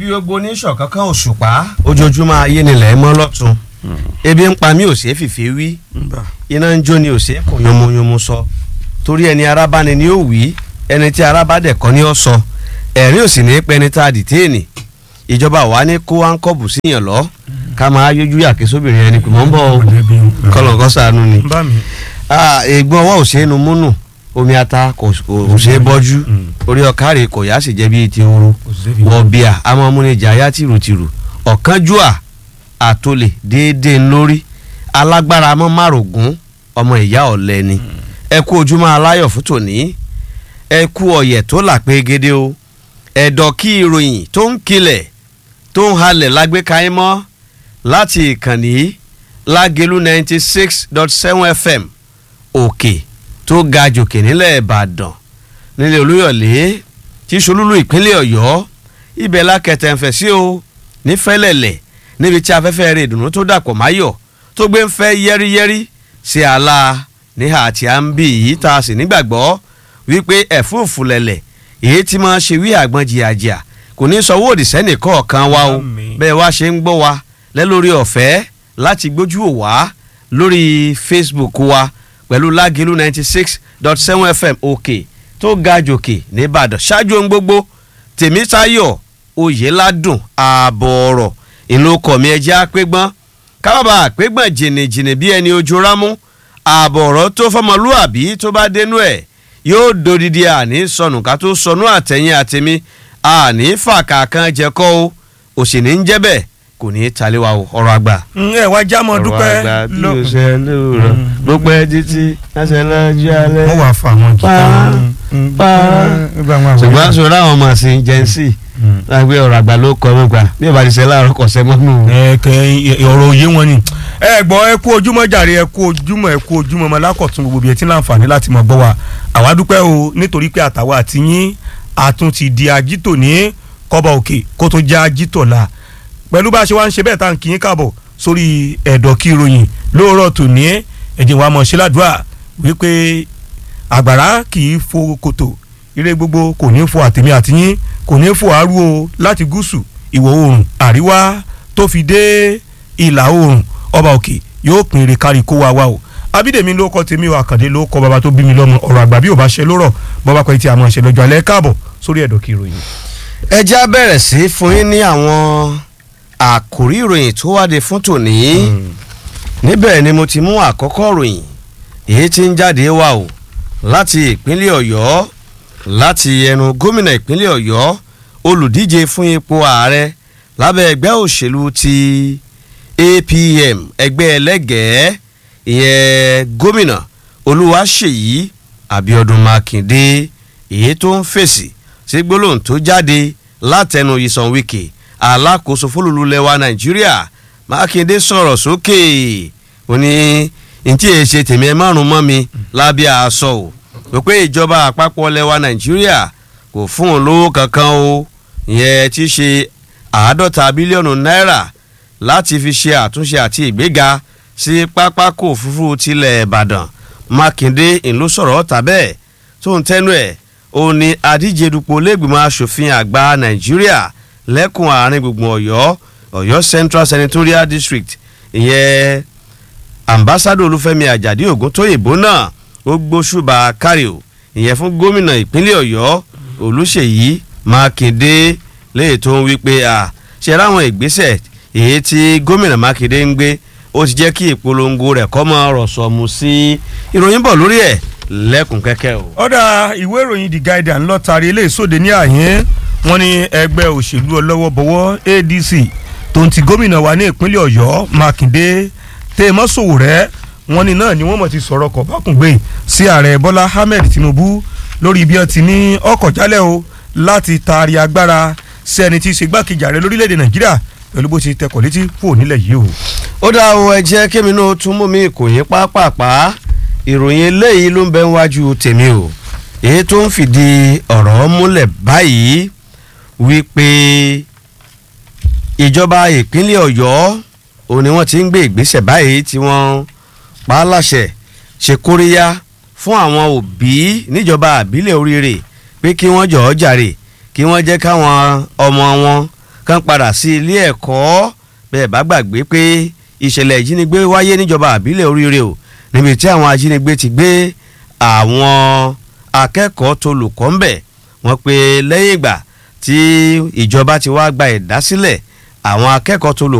gbogbo ní ṣọ̀kánkán òṣùpá ojoojúmọ́ ayé nílẹ̀ mọ́ lọ́tún ebi ń pa mí ò ṣeé fìfé wí iná ń jó ni ò ṣeé kò yomoyomo sọ torí ẹni ara bá ni ni ó wí ẹni tí ara bá dẹ̀ kọ́ ni ó sọ ẹ̀rín ò sì ní pẹ́ ní tá a dìtéènì ìjọba wa ní kó áńkọ́bù síyàn lọ ká máa yójú yàké sóbìnrin ẹni pè mọ́ ń bọ̀ kọlọ̀kọ́ sànú ni ègbọ́n ọwọ́ ò ṣeé nu múnù omi ata kò kò ṣeé bọ́jú orí ọ̀kárẹ̀ kò yá sì jẹ́ bíi ti ooru wọ̀bìà amọ̀múnijà yá tìrùtìrù ọ̀kánjúà àtòlè déédéé lórí alágbára mọ́ márùngún ọmọ ìyá ọ̀lẹ ni ẹ kú ojúmọ́ aláyọ̀ fún tòní ẹ kú ọ̀yẹ̀ tó là pé gédé o ẹ̀dọ̀ kí ìròyìn tó ń kilẹ̀ tó ń halẹ̀ lágbèéká yín mọ́ láti ìkànnì lágẹ̀lú ninety six dot seven fm òkè tó ga jòkè nílẹ̀ ìbàdàn nílẹ̀ olúyọ̀lé tí solúlú ìpínlẹ̀ ọ̀yọ́ ibẹ̀ lákẹtẹ̀ ń fẹ̀ sí o nífẹ̀lẹ̀lẹ̀ níbi tí afẹ́fẹ́ rẹ̀ ìdùnnú tó dàpọ̀ máyọ̀ tó gbé ń fẹ́ yẹ́rìyẹ́rì sí àlà níhà àti à ń bì yìí tá a sì nígbàgbọ́ wípé ẹ̀fúùfù lẹ̀lẹ̀ èyí tí máa ṣe wí àgbọn jìyàjìyà kò ní sọ owó òdìsẹ́nì kọ̀ọ̀kan wa o bẹ́ẹ̀ wá ṣe ń gbọ́ wa lẹ́lórí ọ̀fẹ́ láti gbójú ò wá lórí facebook wa pẹ̀lú lágìlú ninety six dot seven fm òkè tó ga jòkè nìbàdàn ṣáájú ohun gbogbo tèmítayọ̀ oyèládùn ààbọ̀ ọ̀rọ̀ ìlú ọkọ̀ mi ẹjẹ́ àpégbọ́n kábàbà àpégbọ́n jìnnìjìnnì bí ẹni ojú rámú ààbọ̀ ọ̀rọ̀ tó fọmọlúàbí tó bá dénú ẹ̀ yóò dodidi àní sọnù ká tó sọnù àtẹ̀yìn àtẹ̀mí àní fàkà kan jẹ́kọ́ o òsì ní ń jẹ́ bẹ́ẹ̀ kò ní í talé wa o ọ̀rọ̀ àgbà. ẹ wá já mọ dúpẹ́ ọ̀rọ̀ àgbà bí o ṣe lóòrọ̀ ló pẹ́ títí ẹsẹ̀ lọ́jọ́ alẹ́. wọ́n wàá fa àwọn jìtá ṣùgbọ́n sọ̀rọ̀ àwọn ọmọ sí jẹ́nsì lágbé ọ̀rọ̀ àgbà ló kọ́ mọ́ gbà bí ìbá ti ṣe láàárọ̀ kọ̀ sẹ́ mọ́nú. ẹ̀kẹ́ ọ̀rọ̀ òye wọn ni ẹ gbọ́ ẹ kú ojúmọ́ jàre ẹ kú ojúmọ́ ẹ kú ojúmọ́ ọmọ lákọ̀tún gbogbo bíi ẹ ti láǹfààní láti mọ̀ gbọ́ wa àwa dúpẹ́ o nítorí pé àtàwọn àti yín àtún ti di ajítò ní kọ́bọ̀ òkè kó tó já ajítò la pẹ̀lú bá a ṣe wá ń ṣe bẹ́ẹ̀ tá à ń kí yín káàbọ̀ sórí ẹ̀dọ̀ kí ìròyìn lóòrọ̀ tòní ẹ̀jẹ̀ wa mọ̀ ṣe ládùúrà wípé àgbàrá kì í fo kòtò ire gbogbo kò ní fo àtẹ̀mí àtìyín kò ní fo àárú o láti gúúsù ìwọ̀ oòrùn àríwá tó fi dé ìlà oòrùn ọba òkè yóò pín ire kárí kó wa wá o abídèmí ló kọ tèmi o àkàndé ló kọ bàbá tó bí mi lọ́mọ ọ̀rọ̀ àgbà bí ò bá ṣe lórọ̀ bọ́bá pẹ́ tí a máa ṣe lọ́jọ́ alẹ́ káàbọ̀ sórí ẹ̀dọ̀ kí ìròyìn. ẹ já bẹ̀rẹ̀ sí fún yín ní àwọn àkòrí ìròyìn tó wáde fún tòní níbẹ̀ ni mo ti mú àkọ́kọ́ ròyìn èyí tí ń jáde wá o láti ìpínlẹ̀ ọ̀yọ́ láti ẹnu gómìnà ìpínlẹ̀ ọ̀yọ́ olùdíje fún ipò ààrẹ lábẹ́ ẹgbẹ́ òṣèlú ti apm ẹgbẹ́ ẹlẹ́gẹ̀ẹ́ ìyẹn gómìnà olúwaṣèyí abiodun makinde èyí tó ń fèsì sí gbólóhùn tó jáde látẹnu ìsàn wíkì alákòóso fólúlulẹ̀wà nàìjíríà mákindé sọ̀rọ̀ sókè ó ní ntí èyí ṣe tèmi ẹ márùn mọ́ mi lábẹ́ aṣọ o wípé ìjọba àpapọ̀ lẹ̀wà nàìjíríà kò fún un lówó kankan o ìyẹn ti ṣe àádọ́ta bílíọ̀nù náírà láti fi ṣe àtúnṣe àti ìgbéga sí pápákọ̀ òfurufú tilẹ̀ ìbàdàn mákindé ìlú sọ̀rọ̀ ọ̀tà bẹ́ẹ̀ tó ń tẹ́nu ẹ̀ ó ní adíje dupò lẹ́gbìmọ̀ asòfin àgbà nàìjíríà lẹ́kùn àárín gbùngbùn ọ̀yọ́ ọ̀yọ́ central senatorial district ìyẹn ambassadọ olúfẹ́mi àjàdí ògúntóyìnbó náà ó gbóṣùbà kárí o ìyẹn fún gómìnà ìpínlẹ̀ ọ̀yọ́ olùṣèyí mákindé léyìí tó ń wí pé à ṣe ráwọn ìgbésẹ̀ èyí tí gómìnà mákindé ń gbé ó ti jẹ́ kí ìpolongo rẹ̀ kọ́ mọ́ ọ̀rọ̀ sọ̀mù sí ìròyìn bọ̀ lórí ẹ̀ lẹ́kùn kẹ́kẹ́ o. ọ̀dà ìwé ìròyìn the guardian lọ tari eléyìí sóde ní àyín wọn ní ẹgbẹ́ òṣèlú ọlọ́wọ́bọwọ́ adc tó ń ti gómìnà wa ní ìpínlẹ̀ ọ̀yọ́ mákindé tèèmọ́ sòwòrẹ́ wọn ní náà ni wọ́n mọ̀ ti sọ̀rọ̀ kọ̀ bákùngbé sí ààrẹ bọ́lá ahmed tinubu lórí bí wọ́n ti ní ọkọ̀ jálẹ̀ o láti taari agbára sí ẹni tí í ṣe gbákejì ààrẹ lórílẹ̀‐èdè nàìjíríà pẹ̀lú bó ti tẹkọ̀ létí kúrò nílẹ̀ yìí o. ó dá o ẹ jẹ́ kémi náà tún mú mi kò yín pápápá ìròyìn eléyìí ló ń bẹ wájú tèmi o èyí tó ń fìdí ọ̀rọ̀ múlẹ̀ báyìí wípé ìjọba ìpínlẹ̀ ọ̀yọ́ òun ni wọ́n ti ń gbé ìgbésẹ̀ báyìí tí wọ́n pa á láṣẹ ṣe kóríyá fún àwọn òbí níjọba àbílẹ̀ oríire pé kí wọ́n jọ̀ọ́ jàre kí wọ́n jẹ́ káwọn ọmọ wọn kán padà sí ilé ẹ̀kọ́ bẹ́ẹ̀ bá gbàgbé pé ìṣẹ̀lẹ̀ ìjínigbé wáyé níjọba àbílẹ̀ oríire o níbi tí àwọn ajínigbé ti gbé àwọn akẹ́kọ̀ọ́ tó lùkọ́ ń bẹ̀ wọ́n pé lẹ́yìn ìgbà tí ìjọba ti wá gba ìdásílẹ̀ àwọn akẹ́kọ̀ọ́ tó lùkọ́